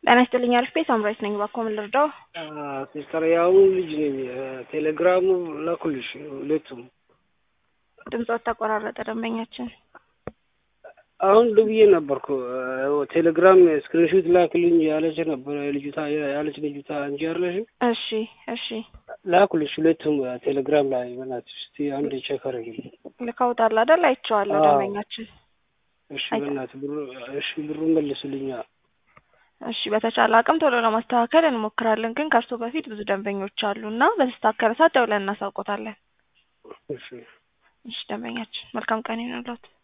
ጤና ይስጥልኝ አልፌ ሳምራዊት ነኝ። እባክዎ ምን ልርዳው? ሲስተር የአሁኑ ልጅ ነኝ። ቴሌግራሙ ላኩልሽ ሁለቱም። ድምፆት ተቆራረጠ ደንበኛችን። አሁን ደውዬ ነበርኩ ቴሌግራም ስክሪንሾት ላክልኝ ያለች ነበረ ልጅቷ ያለች ልጅቷ እንጂ አይደለሽም? እሺ እሺ ላኩልሽ ሁለቱም ቴሌግራም ላይ በእናትሽ እስቲ አንድ ቼክ አድርጊልኝ። ልከውታል አይደል? አይቼዋለሁ አዎ። ደንበኛችን። እሺ በእናትህ ብሩ እሺ ብሩ መልስልኛ። እሺ በተቻለ አቅም ቶሎ ለማስተካከል እንሞክራለን፣ ግን ከእርሶ በፊት ብዙ ደንበኞች አሉ እና በተስተካከለ ሰዓት ደውለን እናሳውቆታለን። እሺ እሺ ደንበኛችን መልካም ቀን ይሁንልዎት።